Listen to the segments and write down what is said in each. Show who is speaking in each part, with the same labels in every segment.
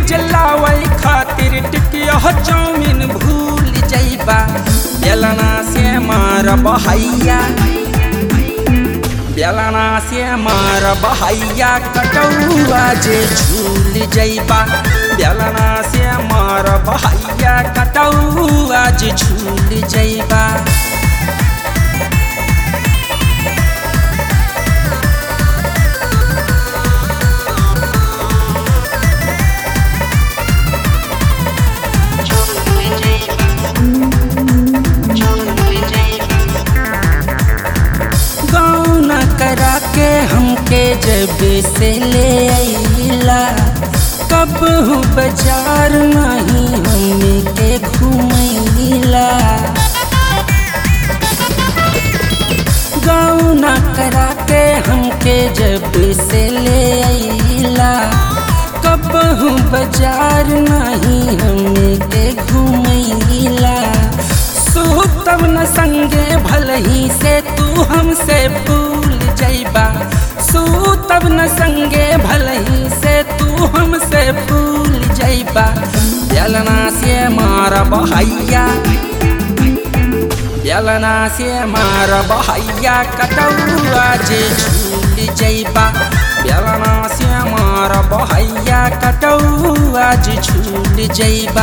Speaker 1: जलावे खातिर टिकिया चाउमीन भूल जइबा बेलना से मार बहैया बेलना से मार बहैया कटौआ जे झूल जइबा बेलना से मार बहैया कटौआ जे झूल जइबा गौना करा के हमके जब से ले अइला कब हूँ बाजार नहीं हमने के घुमैला गौना करा के हमके जब से ले अइला कब हूँ बाजार नहीं हमने के घुमैला तब न संगे भलही से तू हमसे भूल जइबा तब न संगे भलही से तू हमसे भूल जइबा बेलना से मार बहैया बेलना से मार बहैया कटौआ जे झूल जइबा बेलना से मार बहैया कटौआ जे झूल जइबा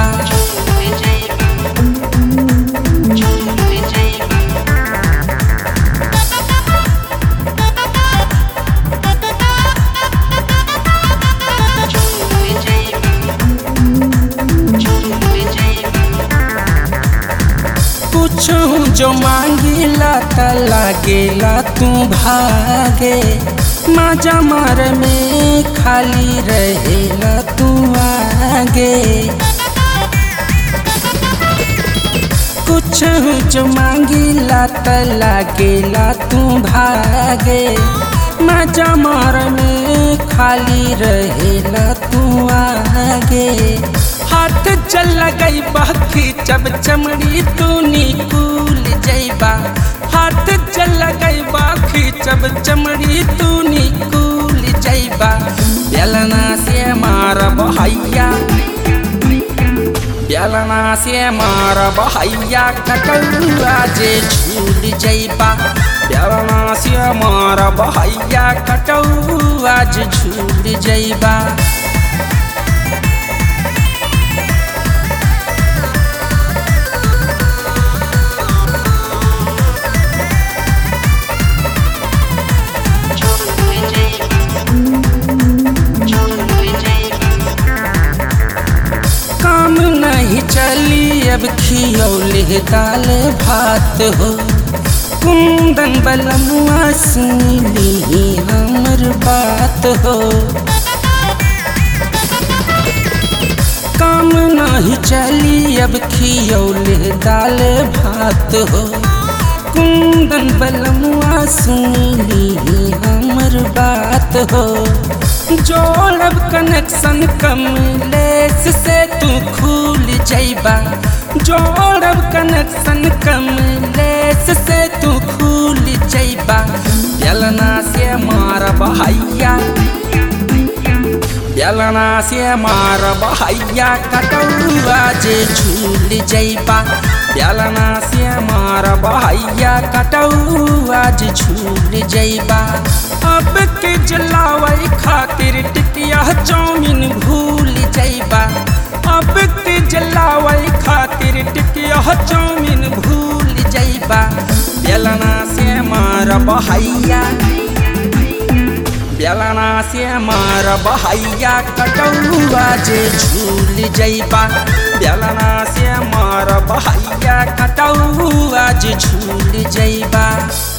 Speaker 1: कुछ जो मांगिला त लागेला तू भागे माजा मार में खाली रहेला तू आगे कुछ जो मांगिला त लागेला तू भागे माजा मार में खाली रहेला तू आगे हाथ चल गई बाकी जब चमड़ी तू निकूल जइबा हाथ चल गई बाकी जब चमड़ी तू निकूल जइबा बेलना से मार बहैया बेलना से मार बहैया कटौआ जे झूल जइबा बेलना से मार बहैया कटौआ जे झूल जइबा काम नहीं चली अब खियौले दाल भात हो कुंदन बलमुआ सुनी हमर बात हो काम नहीं चली अब खियौले दाल भात हो कुंदन बलमुआ सुनी हमर बात हो जोड़ब कनेक्शन कमलेस से तू खुल जइबा जोड़ब कनेक्शन कमलेस से तू खुल जइबा बेलना से मार बहैया बेलना से मार बहैया कटौआ जे झूल जइबा बेलना से मार बहैया कटौआ जे झूल जइबा अब के जलावे खातिर टिकिया चाउमीन भूल जइबा अब के जलावे खातिर टिकिया चाउमीन भूल जइबा बेलना से मार बहैया बेलना से मार बहैया कटौआ जे झूल जइबा बेलना से मार बहैया कटौआ जे झूल जइबा